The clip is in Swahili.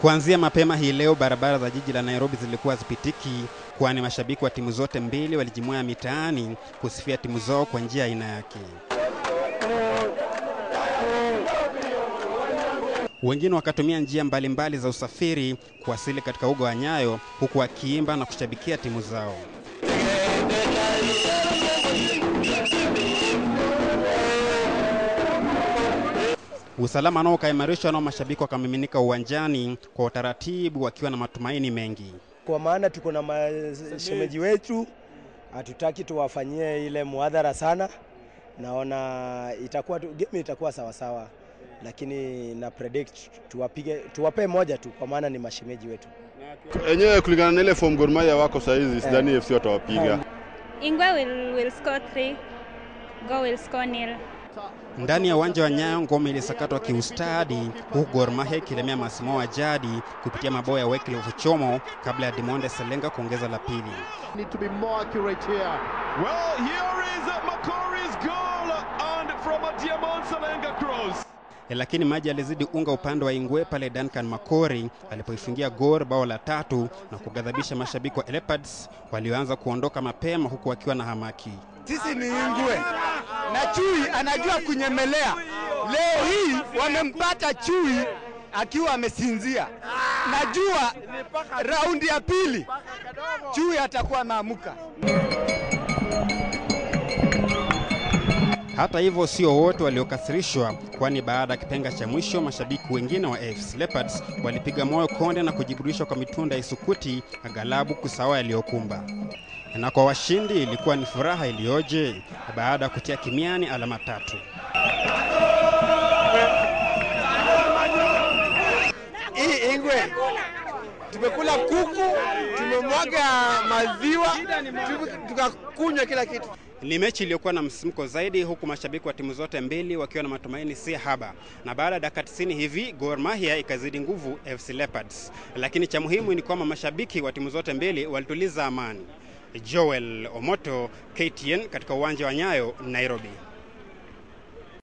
Kuanzia mapema hii leo, barabara za jiji la Nairobi zilikuwa zipitiki, kwani mashabiki wa timu zote mbili walijimwaya mitaani kusifia timu zao kwa njia aina yake. Wengine wakatumia njia mbalimbali mbali za usafiri kuwasili katika uga wa Nyayo, huku wakiimba na kushabikia timu zao. Usalama nao ukaimarishwa, nao mashabiki wakamiminika uwanjani kwa utaratibu, wakiwa na matumaini mengi. kwa maana tuko na mashemeji wetu, hatutaki tuwafanyie ile muadhara sana. Naona itakuwa tu- game itakuwa sawa sawa, lakini na predict tuwapige, tuwape moja tu, kwa maana ni mashemeji wetu. Enyewe kulingana na ile form Gor Mahia wako saa hizi, sidhani FC watawapiga. Ingwe will, will score three. Go will score nil. Ndani ya uwanja wa Nyayo ngome ilisakatwa kiustadi, huku Gor Mahia ikilemea Masimao wa jadi kupitia mabao ya Wycliffe Ochomo kabla ya Dimonde Selenga kuongeza la pili. need to be more accurate here. Well, here is Makori's goal and from a Diamond Salenga cross. Lakini maji yalizidi unga upande wa Ingwe pale Duncan Makori alipoifungia Gor bao la tatu na kughadhabisha mashabiki wa Leopards walioanza kuondoka mapema huku wakiwa na hamaki. Sisi ni Ingwe na Chui anajua kunyemelea. Leo hii wamempata Chui akiwa amesinzia. Najua raundi ya pili Chui atakuwa ameamuka. Hata hivyo sio wote waliokasirishwa, kwani baada ya kipenga cha mwisho mashabiki wengine wa AFC Leopards walipiga moyo konde na kujiburudisha kwa mitunda ya isukuti aghalabu kusawa yaliyokumba. Na kwa washindi ilikuwa ni furaha iliyoje baada ya kutia kimiani alama tatu. Hii Ingwe tumekula kuku, tumemwaga maziwa, tume- tukakunywa kila kitu. Ni mechi iliyokuwa na msisimko zaidi, huku mashabiki wa timu zote mbili wakiwa na matumaini si haba, na baada ya dakika 90 hivi Gor Mahia ikazidi nguvu FC Leopards, lakini cha muhimu ni kwamba mashabiki wa timu zote mbili walituliza amani. Joel Omoto, KTN, katika uwanja wa Nyayo, Nairobi.